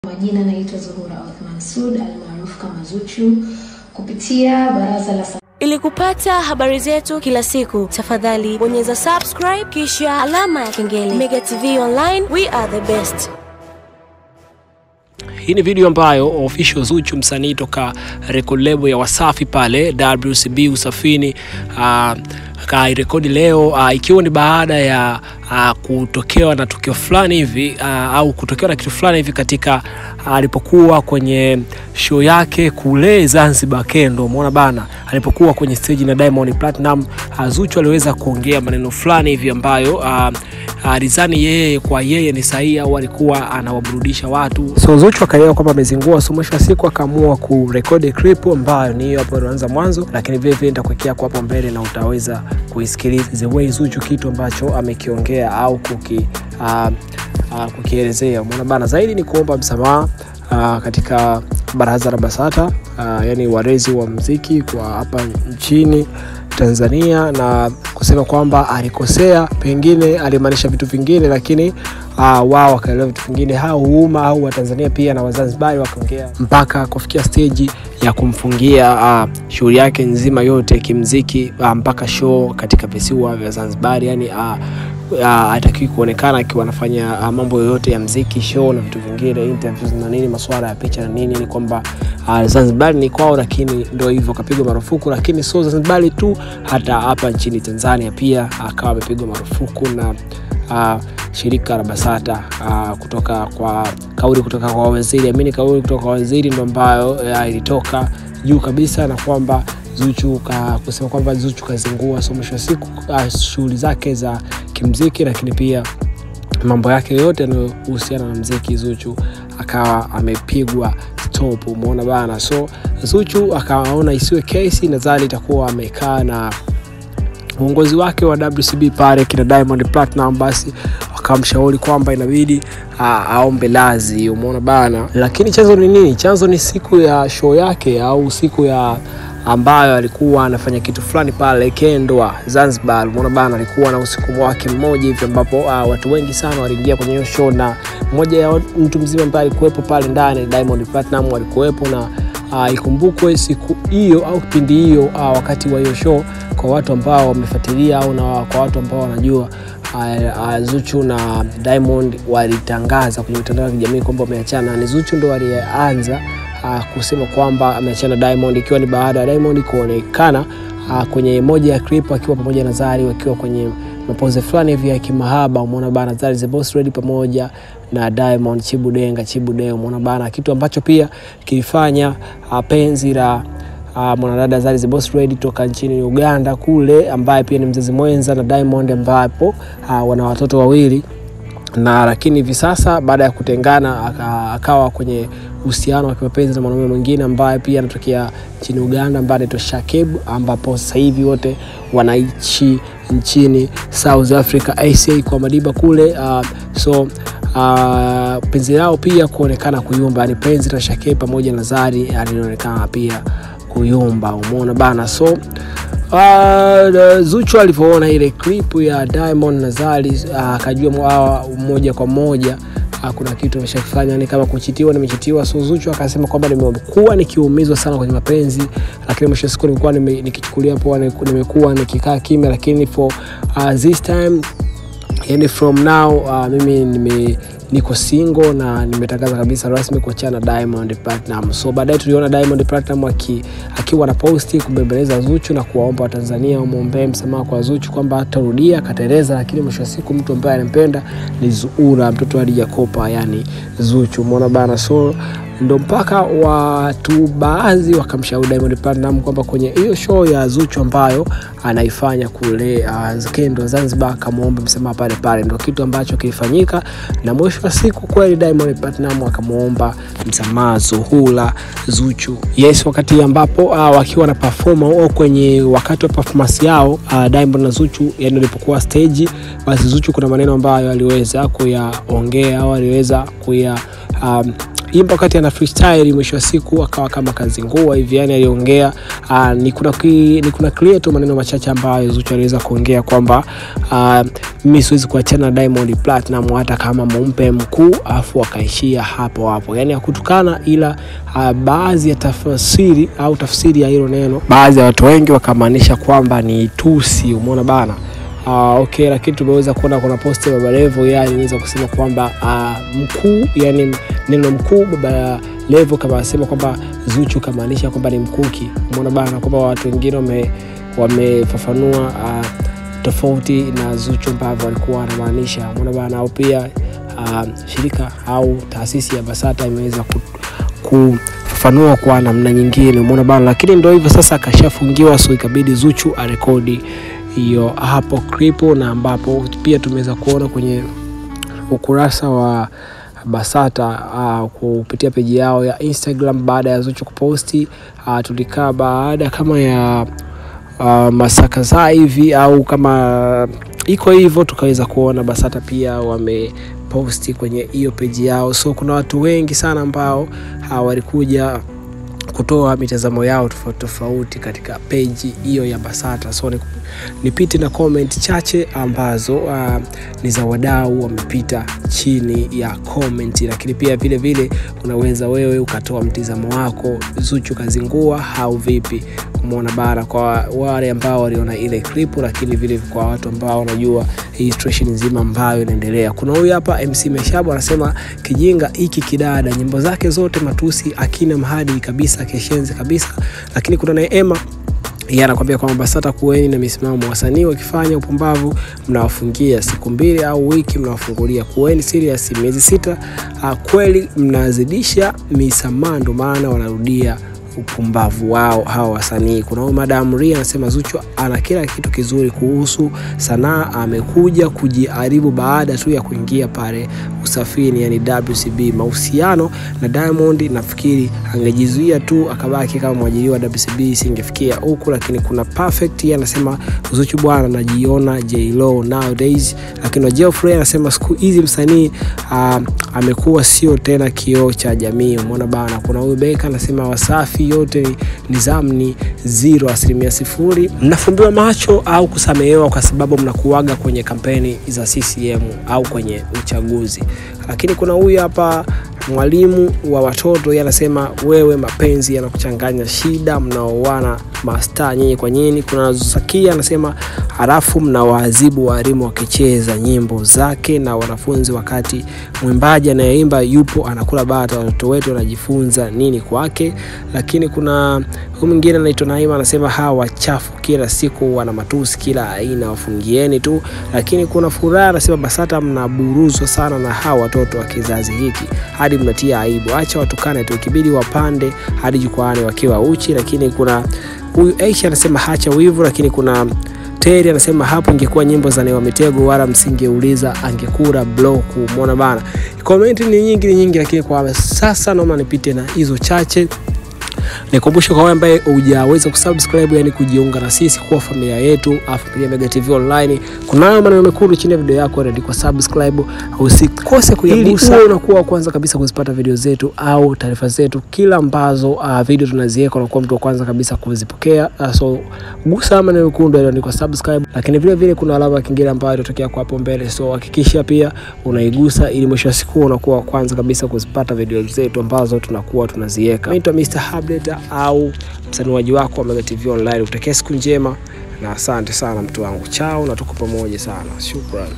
Majina naitwa Zuhura Othman Sud almaarufu kama Zuchu kupitia Baraza la Ili kupata habari zetu kila siku, tafadhali bonyeza subscribe kisha alama ya kengele. Mega TV Online, we are the best. Hii ni video ambayo official Zuchu msanii toka record label ya Wasafi pale WCB Usafini uh, kairekodi leo uh, ikiwa ni baada ya uh, kutokewa na tukio fulani hivi uh, au kutokewa na kitu fulani hivi katika alipokuwa uh, kwenye show yake kule Zanzibar Kendo, umeona bana, alipokuwa kwenye stage na Diamond Platinum uh, Zuchu aliweza kuongea maneno fulani hivi ambayo uh, alizani yeye kwa yeye ni sahihi au alikuwa anawaburudisha watu. So Zuchu akaelewa kwamba amezingua, so mwisho wa siku akaamua kurekodi clip ambayo ni hiyo hapo ilianza mwanzo, lakini vile vile nitakuwekea kwa hapo mbele na utaweza kuisikiliza the way Zuchu kitu ambacho amekiongea au kuki uh, uh, kukielezea. Umeona bana, zaidi ni kuomba msamaha uh, katika baraza la BASATA uh, yani walezi wa mziki kwa hapa nchini Tanzania na kusema kwamba alikosea, pengine alimaanisha vitu vingine, lakini uh, wao wakaelewa vitu vingine, hao umma au Watanzania pia na Wazanzibari wakaongea mpaka kufikia steji ya kumfungia uh, shughuli yake nzima yote kimziki uh, mpaka show katika visiwa vya Zanzibar, yani uh, hatakiwi uh, kuonekana akiwa anafanya uh, mambo yoyote ya mziki, show na vitu vingine, interviews na nini, masuala ya picha na nini. Ni kwamba uh, Zanzibar ni kwao, lakini ndio hivyo kapigwa marufuku. Lakini sio Zanzibar tu, hata hapa nchini Tanzania pia akawa amepigwa marufuku na uh, shirika la BASATA uh, kutoka kwa kauli kutoka kwa waziri amini, kauli kutoka kwa waziri ndo ambayo uh, ilitoka juu kabisa na kwamba Zuchu ka, kusema kwamba Zuchu kazingua, so mwisho wa siku uh, shughuli zake za kimziki, lakini pia mambo yake yote yanayohusiana na mziki Zuchu akawa amepigwa stop, umeona bana. So Zuchu akaona isiwe kesi, nadhani itakuwa amekaa na uongozi wake wa WCB pale kina Diamond Platinum, basi wakamshauri kwamba inabidi aombe lazi, umeona bana. Lakini chanzo ni nini? Chanzo ni siku ya show yake au siku ya ambayo alikuwa anafanya kitu fulani pale Kendwa Zanzibar, umeona bana, alikuwa na usiku wake mmoja hivi ambapo uh, watu wengi sana waliingia kwenye hiyo show, na mmoja ya mtu mzima ambaye alikuwepo pale ndani Diamond Platinum alikuwepo na uh, ikumbukwe siku hiyo au kipindi hiyo uh, wakati wa hiyo show, kwa watu ambao wamefuatilia au na kwa watu ambao wanajua uh, uh, Zuchu na Diamond walitangaza kwenye mitandao ya kijamii kwamba wameachana. Ni Zuchu ndo aliyeanza uh, kusema kwamba ameachana Diamond, ikiwa ni baada ya Diamond kuonekana uh, kwenye moja ya clip akiwa pamoja na Zari wakiwa kwenye mapoze fulani hivi ya kimahaba. Umeona bana, Zari the Boss Lady pamoja na Diamond Chibudenga Chibudeo, umeona bana, kitu ambacho pia kilifanya uh, penzi la uh, mwanadada Zari the Boss Lady toka nchini Uganda kule, ambaye pia ni mzazi mwenza na Diamond, ambapo uh, wana watoto wawili na lakini hivi sasa baada ya kutengana akawa kwenye uhusiano wa kimapenzi na mwanaume mwingine ambaye pia anatokea nchini Uganda ambaye anaitwa Shakib, ambapo sasa hivi wote wanaishi nchini South Africa ACA kwa Madiba kule. Uh, so uh, penzi lao pia kuonekana kuyumba, ni penzi la Shakib pamoja na Zari alionekana pia kuyumba, umeona bana so Uh, Zuchu alivyoona ile clip ya Diamond na Zari akajua uh, moja kwa moja uh, kuna kitu ameshakifanya, ni kama kuchitiwa, nimechitiwa. So Zuchu akasema kwamba nimekuwa nikiumizwa sana kwenye mapenzi, lakini mwisho siku nilikuwa nikichukulia poa, nimekuwa nikikaa kimya, lakini for uh, this time, yani from now uh, mimi nime niko single na nimetangaza kabisa rasmi kuachana na Diamond Platinum. So baadaye tuliona Diamond Platinum aki, akiwa na posti kubembeleza Zuchu na kuwaomba Watanzania wamwombee msamaha kwa Zuchu kwamba atarudia akateleza, lakini mwisho wa siku mtu ambaye anampenda ni Zuura, mtoto wa Dija Kopa, yani Zuchu, umeona bana. So ndo mpaka watu baadhi wakamshauri Diamond Platinum kwamba kwenye hiyo show ya Zuchu ambayo anaifanya kule uh, Kendo Zanzibar, akamwomba msamaha pale pale, ndo kitu ambacho kilifanyika, na mwisho wa siku kweli Diamond Platinum akamwomba msamaha Zuhura Zuchu. Yes, wakati ambapo uh, wakiwa na perform au kwenye wakati wa performance yao uh, Diamond na Zuchu, yani walipokuwa stage, basi Zuchu kuna maneno ambayo aliweza kuyaongea au aliweza kuya um, aliimba wakati ana freestyle, mwisho wa siku akawa kama kazingua hivi, yani aliongea uh, ni kuna ki, ni kuna clear tu maneno machache ambayo Zuchu aliweza kuongea kwamba uh, mimi siwezi kuachana na Diamond Platinum hata kama mumpe mkuu, afu akaishia hapo hapo, yani hakutukana, ila uh, baadhi ya tafsiri au tafsiri ya hilo neno, baadhi ya watu wengi wakamaanisha kwamba ni tusi, umeona bana. Uh, okay, lakini tumeweza kuona kuna posti ya Baba Levo yeye aliweza kusema kwamba uh, mkuu, yani neno mkuu Baba Levo kama anasema kwamba Zuchu kamaanisha kwamba ni mkuki, umeona bana, kwamba watu wengine wame wamefafanua uh, tofauti na Zuchu ambavyo alikuwa anamaanisha, umeona bana, au pia uh, shirika au taasisi ya Basata imeweza ku, kufafanua kwa namna nyingine, umeona bana, lakini ndio hivyo sasa, akashafungiwa so ikabidi Zuchu arekodi hiyo hapo clip, na ambapo pia tumeweza kuona kwenye ukurasa wa Basata uh, kupitia peji yao ya Instagram baada ya Zuchu kuposti uh, tulikaa baada kama ya uh, masaa kadhaa hivi au kama iko hivyo, tukaweza kuona Basata pia wameposti kwenye hiyo peji yao, so kuna watu wengi sana ambao uh, walikuja kutoa mitazamo yao tofauti tofauti katika peji hiyo ya Basata. So nipite na comment chache ambazo uh, ni za wadau wamepita chini ya comment, lakini pia vile vile unaweza wewe ukatoa mtizamo wako, Zuchu kazingua au vipi? Umeona bara, kwa wale ambao waliona ile clip, lakini vile kwa watu ambao wanajua hii situation nzima ambayo inaendelea. Kuna huyu hapa MC Meshabu anasema kijinga hiki kidada, nyimbo zake zote matusi, akina mahadi kabisa, keshenzi kabisa. Lakini kuna Neema yeye anakwambia kwamba Basata kuweni na misimamo, wasanii wakifanya upumbavu mnawafungia siku mbili au wiki, mnawafungulia. Kuweni serious, miezi sita. Uh, kweli mnazidisha misamaha, ndo maana wanarudia upumbavu wao hawa wasanii. Kuna huyu Madam Ria anasema Zuchu ana kila kitu kizuri kuhusu sanaa, amekuja kujiharibu baada tu ya kuingia pale Usafiri, yani WCB. Mahusiano na Diamond nafikiri angejizuia tu akabaki kama mwajiriwa wa WCB, singefikia huku. Lakini kuna Perfect yeye anasema Zuchu bwana anajiona J-Lo nowadays. Lakini Geoffrey anasema siku hizi msanii uh, amekuwa sio tena kioo cha jamii, umeona bana. Kuna huyu Beka anasema Wasafi yote nizamu ni zero, asilimia sifuri. Mnafumbiwa macho au kusamehewa kwa sababu mnakuaga kwenye kampeni za CCM au kwenye uchaguzi. Lakini kuna huyu hapa mwalimu wa watoto yeye anasema wewe, mapenzi yanakuchanganya, shida mnaoana mastaa nyinyi kwa nyinyi. Kuna Zakia anasema halafu mnawaadhibu walimu wakicheza nyimbo zake na wanafunzi, wakati mwimbaji anayeimba yupo anakula bata. Watoto wetu wanajifunza nini kwake? Lakini kuna huyu mwingine anaitwa Naima anasema hawa wachafu kila siku wana matusi kila aina, wafungieni tu. Lakini kuna Furaha anasema Basata mnaburuzwa sana na hawa watoto wa kizazi hiki hadi mnatia aibu, acha watukane tu, ikibidi wapande hadi jukwaani wakiwa uchi. Lakini kuna huyu Aisha anasema hacha wivu. Lakini kuna Teri anasema hapo ingekuwa nyimbo za Newa Mitego wala msingeuliza angekura bloku. Umeona bana, komenti ni nyingi ni nyingi, lakini kwa sasa naomba nipite na hizo chache. Nikumbushe kwa wewe ambaye hujaweza kusubscribe, yani kujiunga na sisi kuwa familia yetu, familia Mega TV Online, kuna maneno mekundu chini ya video yako yanaandikwa subscribe, usikose kuyagusa ili unakuwa wa kwanza kabisa kuzipata video zetu au taarifa zetu kila ambazo uh, video tunaziweka, unakuwa mtu wa kwanza kabisa kuzipokea. Uh, so gusa maneno mekundu yanaandikwa subscribe, lakini vile vile kuna alama ya kengele ambayo itatokea kwa hapo mbele, so hakikisha pia unaigusa ili mwisho wa siku unakuwa wa kwanza kabisa kuzipata video zetu ambazo tunakuwa tunaziweka. Naitwa Mr. Update au msanuaji wako wa Mega TV Online. Utakia siku njema na asante sana mtu wangu, chao na tuko pamoja sana, shukrani.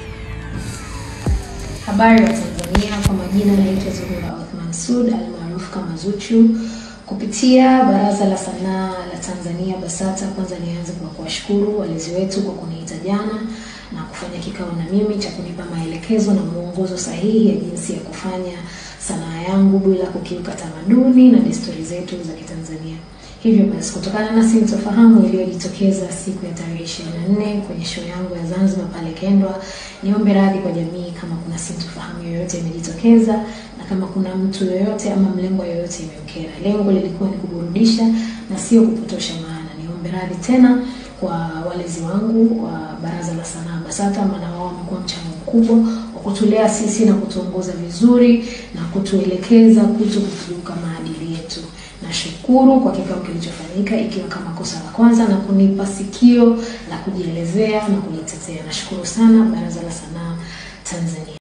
Habari wa Tanzania, kwa majina naitwa Zuhura Othman Sud almaarufu kama Zuchu. Kupitia Baraza la Sanaa la Tanzania BASATA, kwanza nianze kwa kuwashukuru walezi wetu kwa kuniita jana na kufanya kikao na mimi cha kunipa maelekezo na mwongozo sahihi ya jinsi ya kufanya sanaa yangu bila kukiuka tamaduni na desturi zetu za Kitanzania. Hivyo basi, kutokana na sintofahamu iliyojitokeza siku ya tarehe 24 kwenye show yangu ya Zanzibar pale Kendwa, niombe radhi kwa jamii kama kuna sintofahamu yoyote imejitokeza na kama kuna mtu yoyote ama mlengo yoyote imemkera. Lengo lilikuwa ni kuburudisha na sio kupotosha maana. Niombe radhi tena kwa walezi wangu wa Baraza la Sanaa BASATA, maana wao wamekuwa mchango mkubwa wa kwa kutulea sisi na kutuongoza vizuri na kutuelekeza kuto kukiuka maadili yetu. Nashukuru kwa kikao kilichofanyika, ikiwa kama kosa la kwanza, na kunipa sikio la kujielezea na kujitetea. Nashukuru sana Baraza la Sanaa Tanzania.